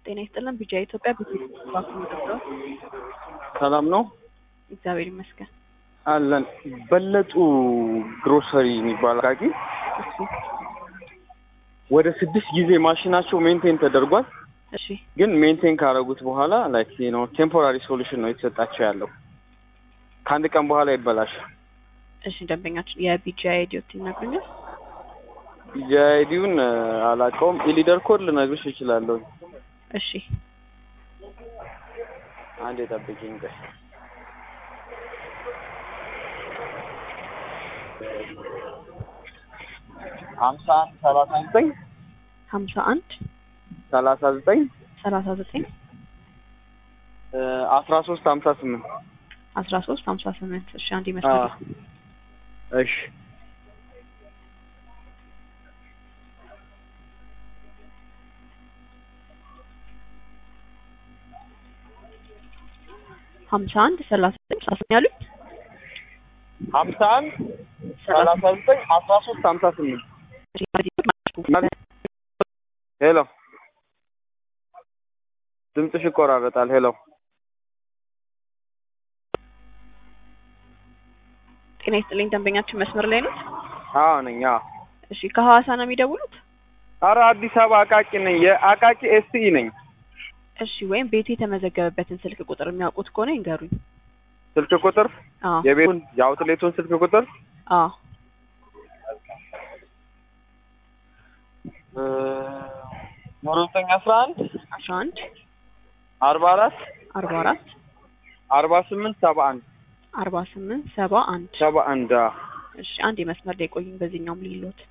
ጤና ይስጥልን። ቢጂአይ ኢትዮጵያ ቤት ባኩን ይደብረዋል። ሰላም ነው እግዚአብሔር ይመስገን። አለን። በለጡ ግሮሰሪ የሚባል አቃቂ እሺ ወደ ስድስት ጊዜ ማሽናቸው ሜንቴን ተደርጓል። እሺ ግን ሜንቴን ካደረጉት በኋላ ላይክ ነው ቴምፖራሪ ሶሉሽን ነው የተሰጣቸው ያለው። ከአንድ ቀን በኋላ ይበላሻል። እሺ ደንበኛችን የቢጂአይ አይዲዎት ይነግሩኛል? ጂአይዲውን አላውቀውም። የሊደር ኮድ ልነግርሽ እችላለሁ። እሺ አንድ የጠብቂኝ ቆይ። ሀምሳ አንድ ሰላሳ ዘጠኝ ሀምሳ አንድ ሰላሳ ዘጠኝ ሰላሳ ዘጠኝ አስራ ሶስት ሀምሳ ስምንት አስራ ሶስት ሀምሳ ስምንት እሺ አንድ ይመስላል። እሺ ሀምሳ አንድ ሰላሳ ዘጠኝ ሰላሳ ያሉኝ ሀምሳ አንድ ሰላሳ ዘጠኝ አስራ ሶስት ሀምሳ ስምንት ሄሎ ድምፅሽ ይቆራረጣል። ሄሎ ጤና ይስጥልኝ። ደንበኛችን መስመር ላይ ነው። አዎ ነኝ። አዎ እሺ ከሐዋሳ ነው የሚደውሉት? አረ አዲስ አበባ አቃቂ ነኝ። የአቃቂ ኤስኢ ነኝ። እሺ ወይም ቤቱ የተመዘገበበትን ስልክ ቁጥር የሚያውቁት ከሆነ ይንገሩኝ። ስልክ ቁጥር አዎ የቤቱን የአውትሌቱን ስልክ ቁጥር አዎ ዜሮ ዘጠኝ አስራ አንድ አስራ አንድ አርባ አራት አርባ አራት አርባ ስምንት ሰባ አንድ አርባ ስምንት ሰባ አንድ ሰባ አንድ አዎ። እሺ አንድ የመስመር ላይ ቆዩኝ። በዚህኛውም ሊሎት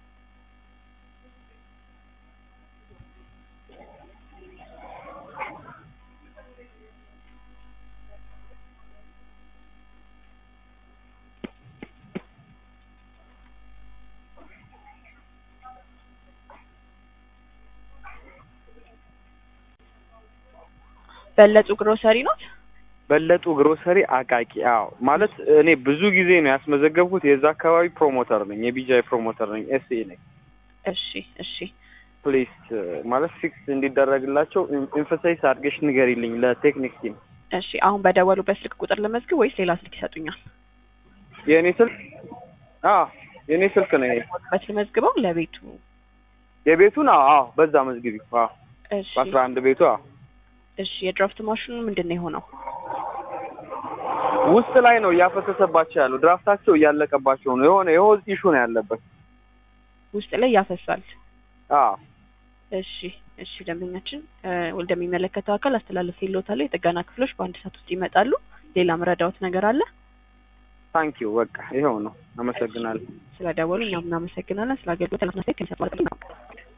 በለጡ ግሮሰሪ ኖት? በለጡ ግሮሰሪ አቃቂ። አዎ ማለት እኔ ብዙ ጊዜ ነው ያስመዘገብኩት። የዛ አካባቢ ፕሮሞተር ነኝ፣ የቢጃይ ፕሮሞተር ነኝ፣ ኤስኤ ነኝ። እሺ እሺ ፕሊስ ማለት ፊክስ እንዲደረግላቸው ኤምፈሳይዝ አድርገሽ ንገሪልኝ ለቴክኒክ ቲም። እሺ አሁን በደወሉበት ስልክ ቁጥር ልመዝግብ ወይስ ሌላ ስልክ ይሰጡኛል? የእኔ ስልክ አዎ የእኔ ስልክ ነው ይሄ። በት ልመዝግበው ለቤቱ የቤቱን አዎ አዎ በዛ መዝግቢ። አዎ እሺ በአስራ አንድ ቤቱ አዎ እሺ የድራፍት ማሽኑ ምንድን ነው የሆነው? ውስጥ ላይ ነው እያፈሰሰባቸው ያለው። ድራፍታቸው እያለቀባቸው ነው። የሆነ የሆዝ ኢሹ ነው ያለበት። ውስጥ ላይ ያፈሳል። አዎ እሺ እሺ ደንበኛችን እ ወደሚመለከተው አካል አስተላለፍ ይሎታል። የጥገና ክፍሎች በአንድ ሰዓት ውስጥ ይመጣሉ። ሌላ መረዳዎት ነገር አለ? ታንኪዩ በቃ ይኸው ነው። አመሰግናለሁ። ስለደወሉ እኛም እናመሰግናለን። ስለ አገልግሎት ለማስናስተያየት ከሚሰጥ ማለት ነው።